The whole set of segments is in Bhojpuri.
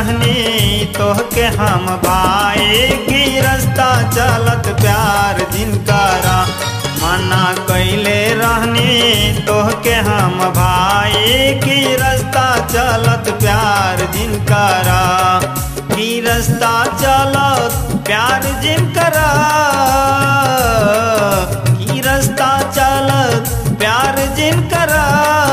रहनी तोहके हम भाई की रास्ता चलत प्यार जिनकरा मना कैले रहनी तोहके हम भाई की रास्ता चलत प्यार जिनकरा की रास्ता चलत प्यार जिनकरा की रास्ता चलत प्यार जिनकरा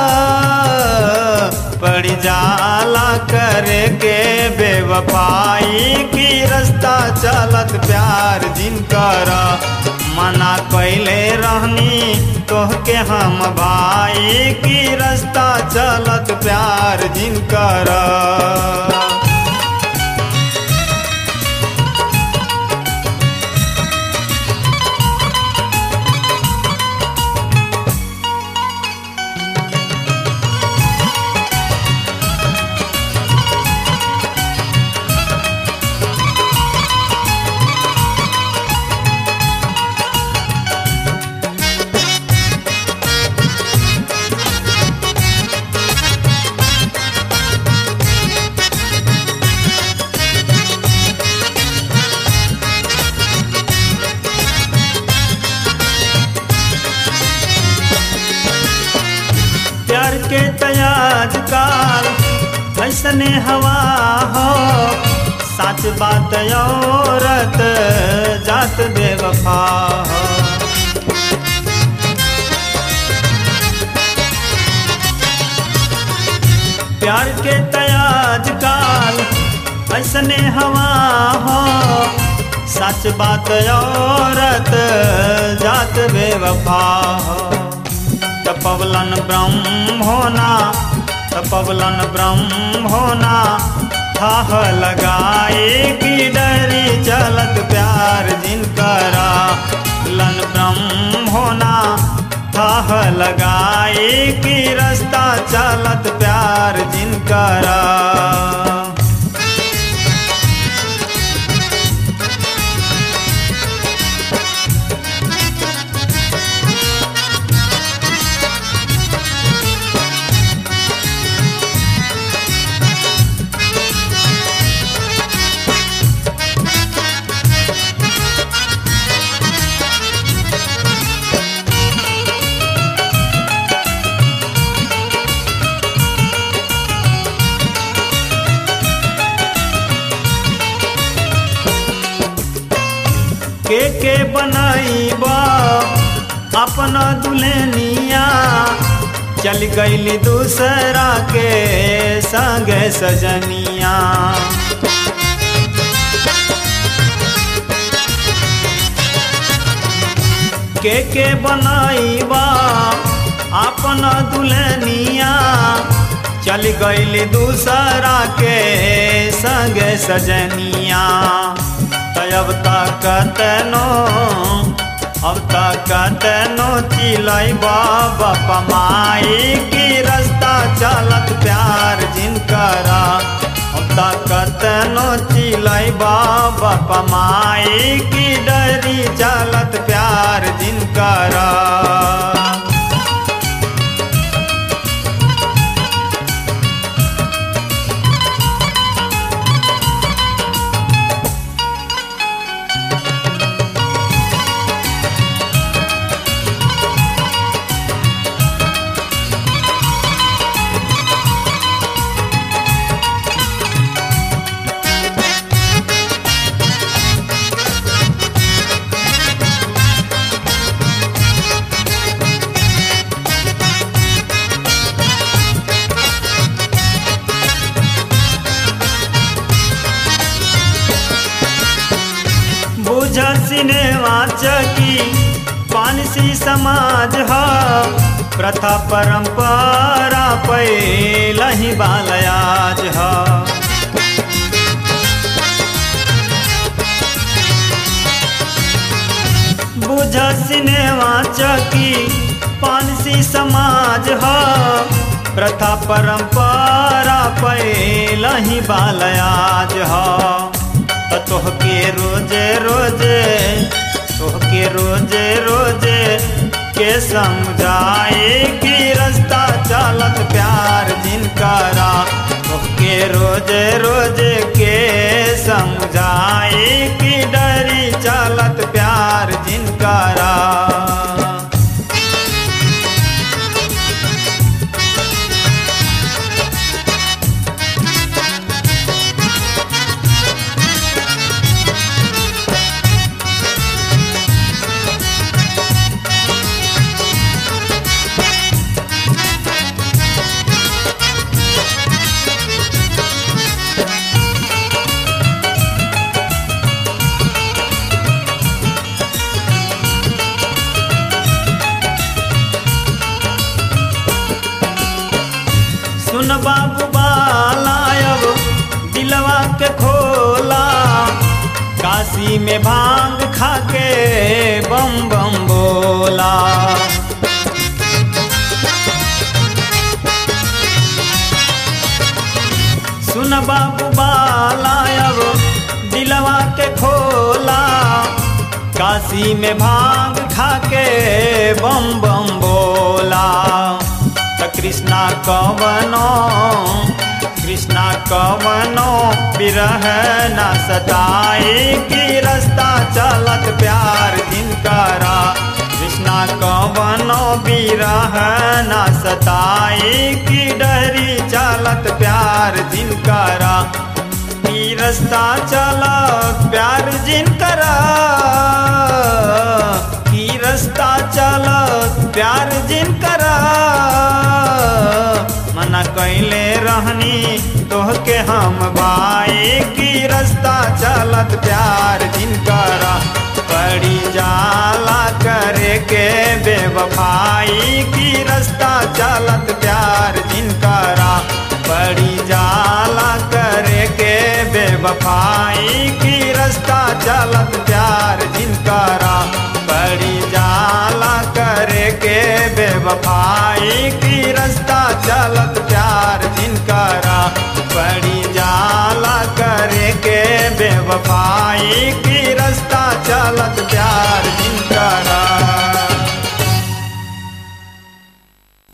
पड़ जाला करे के बेवफाई की रास्ता चलत प्यार जिनकरा मना कैले रहनी तोहके हम भाई की रास्ता चलत प्यार जिनकरा प्यार के तयाज काल ऐसने हवा हो सच बात औरत जात बेवफा हो प्यार के तयाज काल ऐसने हवा हो सच बात औरत जात बेवफा हो तपवलन ब्रह्म होना तपवलन ब्रह्म होना थाह लगाए की डरी चलत प्यार जिनकरा लन ब्रह्म होना थाह लगाए की रास्ता चलत प्यार जिनकरा के के बनाईबा अपना दुल्हनिया चल गईली दूसरा के संग सजनिया के के बनाईबा अपना दुल्हनिया चल गईली दूसरा के संग सजनिया अब तक तेनो अब तक तेनो चिलाई बाबा पमाई की रास्ता चलत प्यार जिनकरा अब तक तेनो चिलाई बाबा पमाई की डरी चलत प्यार जिनकरा बुझ सिनेमा चकी पानसी समाज ह प्रथा परंपरा पैलही बालयाज ह बुझ सिनेमा चकी पानसी समाज ह प्रथा परंपरा पैलही बालयाज ह त तोहके रोजे रोजे तोहके रोजे रोजे के समझाए कि रास्ता चलत प्यार जिनकरा तोहके रोज रोज के समझाए कि डरी चलत प्यार जिनकरा सुन बाबू बाला अब दिलवा के खोला काशी में भांग खा के बम बम बोला सुन बाबू बाला अब दिलवा के खोला काशी में भांग खा के बम बम बोला त कृष्णा कवनो कृष्णा कवनो बिरह न सताए कि रास्ता चलत प्यार जिनकरा कृष्णा कवनो बिरह न सताए कि डरी चलत प्यार जिनकरा ई रास्ता चलत प्यार जिनकरा ई रास्ता चलत प्यार जिनकरा मना कैले रहनी तोहके हम भाई की रास्ता चलत प्यार जिनकरा पड़ी जाला करे के बेवफाई की रास्ता चलत प्यार जिनकरा पड़ी जाला करे के बेवफाई की रास्ता चलत प्यार जिनकरा पड़ी जाला करे के बेवफाई की रास्ता चलत प्यार जिनकरा पड़ी जाला करे के बेवफाई की रास्ता चलत प्यार जिनकरा